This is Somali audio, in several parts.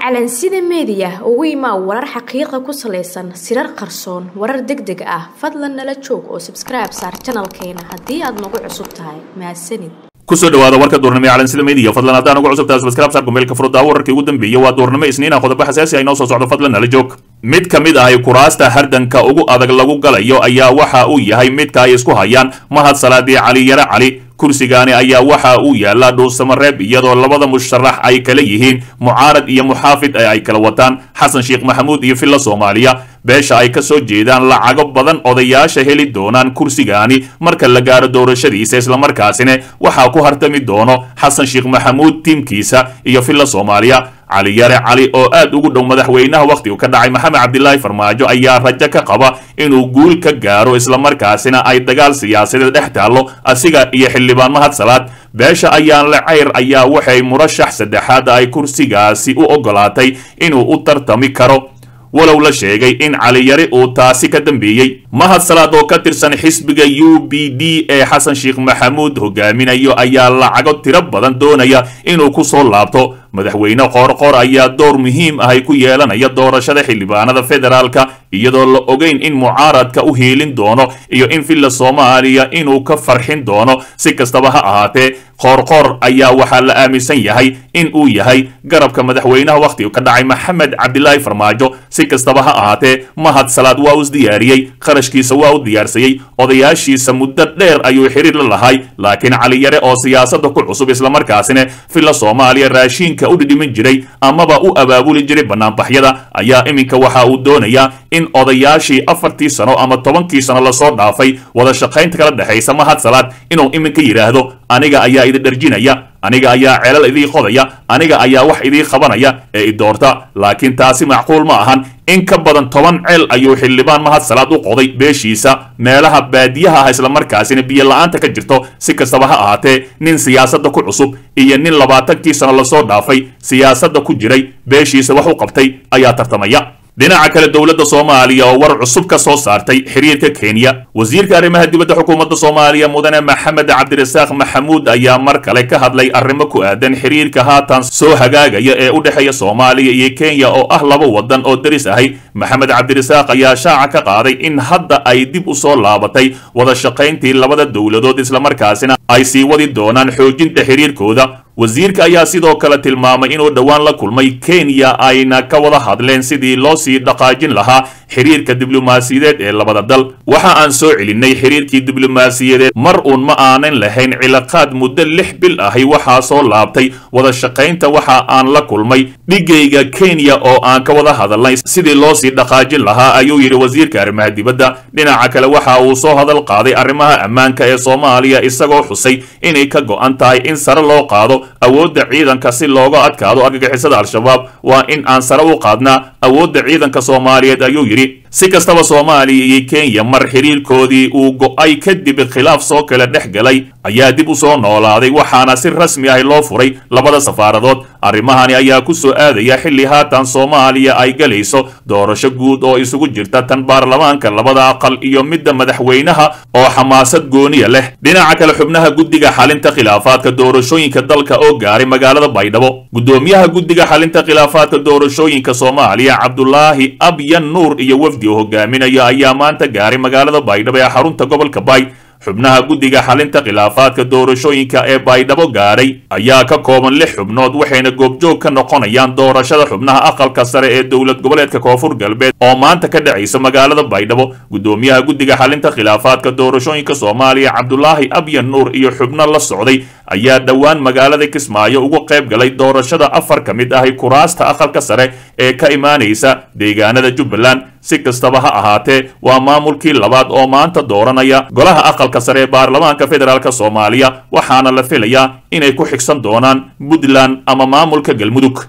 calansida meediya ugu imaa warar xaqiiqa ku salaysan sirar qarsoon warar deg deg ah fadlan nala joog oo sabskribe saar janalkeena haddii aad nagu cusub tahay mahadsanid kusoo dhawaada warka duurnimo ee calansida meediya fadlan haddaan ugu cusubtahay subscribe saar kumeelka furuddaa wararkii ugu dambeeyay waa duurnimo isniina qodobo xasaasi ah inoo soo socdo fadlan nala joog mid ka mid ahay kuraasta hardanka ugu adag lagu galayo ayaa waxa uu yahay midka ay isku hayaan mahad salaadii cali yare cali kursigaani ayaa waxa uu yaallaa dhuusamareeb iyadoo labada musharax ay kala yihiin mucaarad iyo muxaafid ee ay kala wataan xasan sheekh maxamuud iyo filla soomaaliya beesha ay ka soo jeedaan lacago badan odayaasha heli doonaan kursigaani marka la gaaro doorashadiisa islamarkaasina waxaa ku hartami doono xasan sheekh maxamuud tiimkiisa iyo filla soomaaliya cali yare cali oo aad ugu dhow madaxweynaha wakhtigu ka dhacay maxamed cabdilaahi farmaajo ayaa rajo ka qaba inuu guul ka gaaro islamarkaasina ay dagaal siyaasadeed dhex taallo asiga iyo xildhibaan mahad salaad beesha ayaan le cayr ayaa waxay murashax saddexaad ay kursigaasi u ogolaatay inuu u tartami karo walow la sheegay in caliyari uu taasi ka dambeeyey mahad salaad oo ka tirsan xisbiga u b d ee xasan sheekh maxamuud hogaaminayo ayaa lacago tiro badan doonaya inuu ku soo laabto madaxweyne qoorqoor ayaa door muhiim ahay ku yeelanaya doorashada xildhibaanada federaalka iyadoo la ogeyn in mucaaradka u hiilin doono iyo in villa soomaaliya inuu ka farxin doono si kastaba ha ahaatee qoorqoor ayaa waxaa la aaminsan yahay in uu yahay garabka madaxweynaha wakhtigu ka dhacay maxamed cabdilaahi farmaajo si kastaba ha ahaatee mahad salaad waa us diyaariyey qarashkiisa waa u diyaarsayey odayaashiisa muddo dheer ayuu xiriir la lahay laakiin caliyare oo siyaasadda ku cusub islamarkaasina villa soomaaliya raashiinka u dhidhimin jiray amaba u abaabuli jiray banaanbaxyada ayaa iminka waxa uu doonayaa in odayaashii afartii sano ama tobankii sano lasoo dhaafay wada shaqaynta kala dhexaysa mahad salaad inuu iminka yidhaahdo aniga ayaa idin dharjinaya aniga ayaa ceelal idii qodaya aniga ayaa wax idii qabanaya ee i doorta laakiin taasi macquul ma ahan in ka badan toban ceel ayuu xildhibaan mahad salaad u qoday beeshiisa meelaha baadiyaha ah islamarkaasina biyo la-aanta ka jirto si kastaba ha ahaatee nin siyaasadda ku cusub iyo nin labaatankii sano lasoo dhaafay siyaasadda ku jiray beeshiisa wax u qabtay ayaa tartamaya dhinaca kale dowladda soomaaliya oo war cusub ka soo saartay xiriirka kenya wasiirka arrimaha dibadda xukuumadda soomaaliya mudane maxamed cabdirasaaq maxamuud ayaa mar kale ka hadlay arrimo ku aadan xiriirka haatan soo hagaagaya ee u dhexeeya soomaaliya iyo kenya oo ah laba wadan oo deris ahay maxamed cabdirasaaq ayaa shaaca ka qaaday in hadda ay dib u soo laabatay wada shaqayntii labada dowladood islamarkaasina ay sii wadi doonaan xoojinta xiriirkooda wasiirka ayaa sidoo kale tilmaamay inuu dhowaan la kulmay kenya ayna ka wada hadleen sidii loo sii dhaqaajin lahaa xiriirka diblomaasiyadeed ee labada dal waxa aan soo celinay xiriirkii diblomaasiyadeed mar uun ma aanan lahayn cilaaqaad muddo lix bil ahi waxaa soo laabtay wada shaqaynta waxa aan la kulmay dhigayga kenya oo aan ka wada hadalnay sidii loo sii dhaqaajin lahaa ayuu yidhi wasiirka arrimaha dibadda dhinaca kale waxa uu soo hadal qaaday arrimaha ammaanka ee soomaaliya isagoo xusay inay ka go'an tahay in sare loo qaado awoodda ciidanka si looga adkaado argagixisada al-shabaab waa in aan sare u qaadnaa awoodda ciidanka soomaaliyeed ayuu yidhi si kastaba soomaaliya iyo kenya mar xiriirkoodii uu go'ay kadib khilaaf soo kala dhex galay ayaa dib u soo noolaaday waxaana si rasmi ah loo furay labada safaaradood arrimahani ayaa ku soo aadaya xilli haatan soomaaliya ay galayso doorasho guud oo isugu jirta tan baarlamaanka labada aqal iyo midda madaxweynaha oo xamaasad gooniya leh dhinaca kale xubnaha guddiga xalinta khilaafaadka doorashooyinka dalka oo gaaray magaalada baydhabo guddoomiyaha guddiga xalinta khilaafaadka doorashooyinka soomaaliya cabdulaahi abyan nuur iyo wafdi uu hogaaminayo ayaa maanta gaaray magaalada baydhabo ee xarunta gobolka baay xubnaha guddiga xalinta khilaafaadka doorashooyinka ee baydhabo gaadhay ayaa ka kooban lix xubnood waxayna goobjoog ka noqonayaan doorashada xubnaha aqalka sare ee dowlad goboleedka koonfur galbeed oo maanta ka dhacaysa magaalada baydhabo guddoomiyaha guddiga xalinta khilaafaadka doorashooyinka soomaaliya cabdulaahi abyan nuur iyo xubno la socday ayaa dhowaan magaalada kismaayo uga qayb galay doorashada afar ka mid ahi kuraasta aqalka sare ee ka imaanaysa deegaanada jubbaland si kastaba ha ahaatee waa maamulkii labaad oo maanta dooranaya golaha aqalka sare ee baarlamaanka federaalk soomaaliya waxaana la filayaa inay ku xigsan doonaan puntland ama maamulka galmudug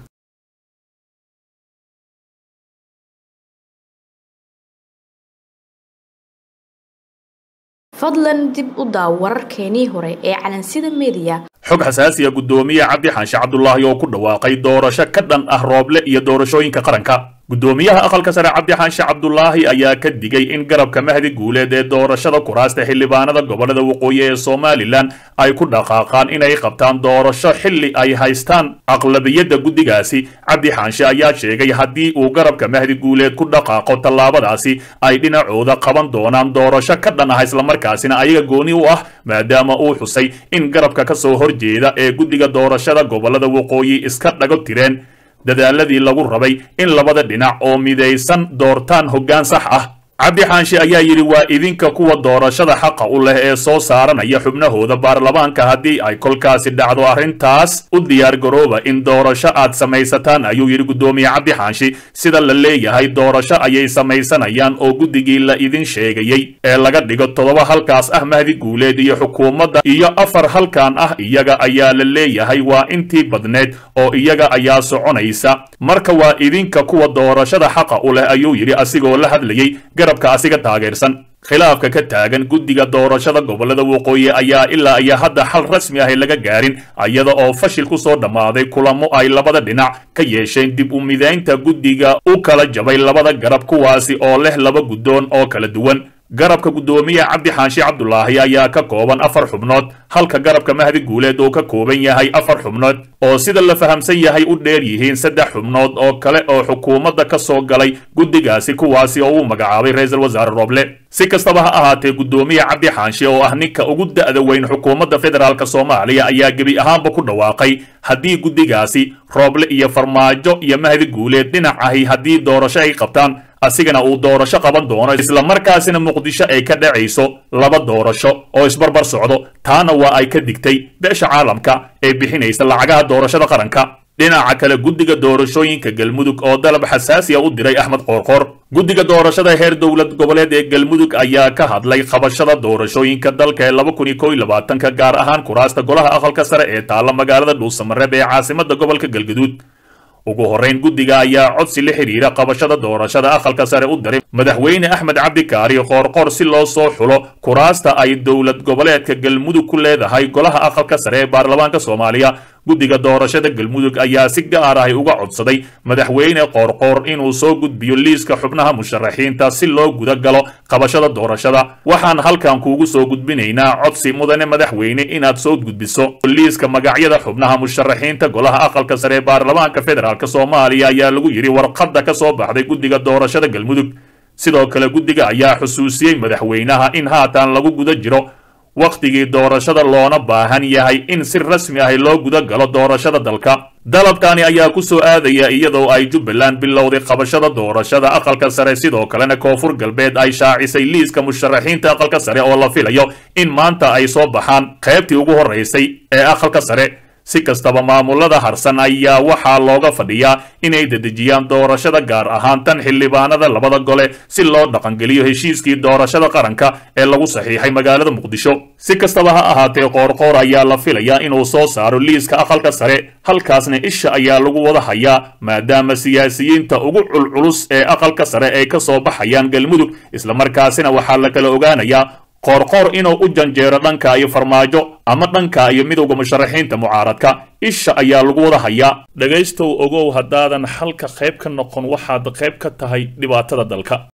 fadlan dib u daaw wararkeenii hore ee calansida meediya xog xasaasiya guddoomiye cabdi xaanshe cabdulaahi oo ku dhawaaqay doorasho ka dhan ah rooble iyo doorashooyinka qaranka guddoomiyaha aqalka sare cabdi xaanshe cabdulaahi ayaa ka digay in garabka mahdi guuleed ee doorashada kuraasta xildhibaanada gobolada waqooyi ee somalilan ay ku dhaqaaqaan inay qabtaan doorasho xilli ay haystaan aqlabiyadda guddigaasi cabdi xaanshe ayaa sheegay haddii uu garabka mahdi guuleed ku dhaqaaqo tallaabadaasi ay dhinacooda qaban doonaan doorasho ka dhan ah islamarkaasina ayaga gooni u ah maadaama uu xusay in garabka ka soo horjeeda ee guddiga doorashada gobolada waqooyi iska dhago tireen dadaaladii lagu rabay in labada dhinac oo midaysan doortaan hoggaan sax ah cabdi xaanshe ayaa yidhi waa idinka kuwa doorashada xaqa u leh ee soo saaranaya xubnahooda baarlamaanka haddii ay kolkaasi dhacdo arrintaas u diyaargarooba in doorasho aad samaysataan ayuu yidhi guddoomiye cabdi xaanshi sida la leeyahay doorasho ayay samaysanayaan oo guddigii la idin sheegayey ee laga dhigo toddoba halkaas ah mahdi guuleed iyo xukuumadda iyo afar halkan ah iyaga ayaa la leeyahay waa intii badneed oo iyaga ayaa soconaysa marka waa idinka kuwa doorashada xaqa u leh ayuu yidhi asigoo la hadlayey garabka asiga taageersan khilaafka ka taagan guddiga doorashada gobolada waqooyi ayaa ilaa iyo hadda xal rasmi ahay laga gaarin iyada oo fashil ku soo dhammaaday kulamo ay labada dhinac ka yeesheen dib u midaynta guddiga u kala jabay labada garab kuwaasi oo leh laba guddoon oo kala duwan garabka guddoomiye cabdi xaanshe cabdulaahi ayaa ka kooban afar xubnood halka garabka mahdi guuleed uu ka kooban yahay afar xubnood oo sida la fahamsan yahay u dheer yihiin saddex xubnood oo kale oo xukuumadda ka soo galay guddigaasi kuwaasi oo uu magacaabay ra-iisul wasaare rooble si kastaba ha ahaatee guddoomiye cabdi xaanshe oo ah ninka ugu da'da weyn xukuumadda federaalk soomaaliya ayaa gebi ahaanba ku dhawaaqay haddii guddigaasi rooble iyo farmaajo iyo mahdi guuleed dhinac ahi haddii doorasho ay qabtaan asigana uu doorasho qaban doono islamarkaasina muqdisho ay ka dhacayso laba doorasho oo isbarbar socdo taana waa ay ka digtay beesha caalamka ee bixinaysa lacagaha doorashada qaranka dhinaca kale guddiga doorashooyinka galmudug oo dalab xasaasiya u diray axmed qoorqoor guddiga doorashada heer dowlad goboleed ee galmudug ayaa ka hadlay qabashada doorashooyinka dalka ee laba kun iyo kow iyo labaatanka gaar ahaan kuraasta golaha aqalka sare ee taalla magaalada dhuusamareeb ee caasimada gobolka galgaduud ugu horrayn guddiga ayaa codsi la xidhiira qabashada doorashada aqalka sare u diray madaxweyne axmed cabdikaari qoorqoor si loo soo xulo kuraasta ay dowlad goboleedka galmudug ku leedahay golaha aqalka sare ee baarlamaanka soomaaliya guddiga doorashada galmudug ayaa si gaar ahay uga codsaday madaxweyne qoorqoor inuu soo gudbiyo liiska xubnaha musharaxiinta si loo guda galo qabashada doorashada waxaan halkan kuugu soo gudbinaynaa codsi mudane madaxweyne inaad soo gudbiso liiska magacyada xubnaha musharaxiinta golaha aqalka sare ee baarlamaanka federaalk soomaaliya ayaa lagu yidhi warqadda ka soo baxday guddiga doorashada galmudug sidoo kale guddiga ayaa xusuusiyey madaxweynaha in haatan lagu guda jiro wakhtigii doorashada loona baahan yahay in si rasmi ah loo guda galo doorashada dalka dalabkani ayaa ku soo aadaya iyadoo ay jubbaland bilowday qabashada doorashada aqalka sare sidoo kalena koonfur galbeed ay shaacisay liiska musharaxiinta aqalka sare oo la filayo in maanta ay soo baxaan qaybtii ugu horraysay ee aqalka sare si kastaba maamulada harsan ayaa waxaa looga fadhiyaa inay dedejiyaan doorashada gaar ahaan tan xildhibaanada labada gole si loo dhaqangeliyo heshiiskii doorashada qaranka ee lagu saxiixay magaalada muqdisho si kastaba ha ahaatee qoorqoor ayaa la filayaa inuu soo saaro liiska aqalka sare halkaasna isha ayaa lagu wada hayaa maadaama siyaasiyiinta ugu culculus ee aqalka sare ay ka soo baxayaan galmudug islamarkaasina waxaa la kala ogaanayaa qoorqoor inuu u janjeero dhanka iyo farmaajo ama dhanka iyo midowda musharaxiinta mucaaradka isha ayaa lagu wada hayaa dhegaystow ogow haddaadan xalka qayb ka noqon waxaad qayb ka tahay dhibaatada dalka